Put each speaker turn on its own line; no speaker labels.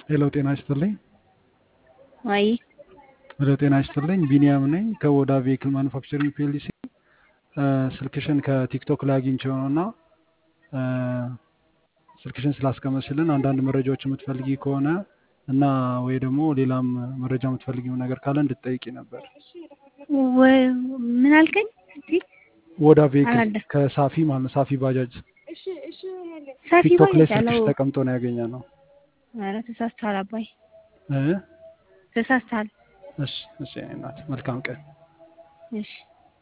ሄሎ ጤና ይስጥልኝ።
ወይ
ሄሎ ጤና ይስጥልኝ። ቢኒያም ነኝ ከወዳ ቬሂክል ማኑፋክቸሪንግ ፒኤልሲ። ስልክሽን ከቲክቶክ ላይ አግኝቼው ነው እና ስልክሽን ስላስቀመጥሽልን አንዳንድ መረጃዎች የምትፈልጊ ከሆነ እና ወይ ደግሞ ሌላም መረጃ የምትፈልጊው ነገር ካለ እንድትጠይቂ ነበር።
ወ- ምን አልከኝ? እስቲ
ወዳ ቬሂክል
አላለ
ከሳፊ ማለት ነው። ሳፊ ባጃጅ
ሰፊ
ቲክቶክ ላይ
ባጃጅ
ስልክሽ
አለው።
ተቀምጦ ነው ያገኘ ነው።
ኧረ ተሳስተሃል አባይ
እ?
ተሳስተሃል።
እሺ እሺ፣ የእኔ እናት መልካም ቀን።
እሺ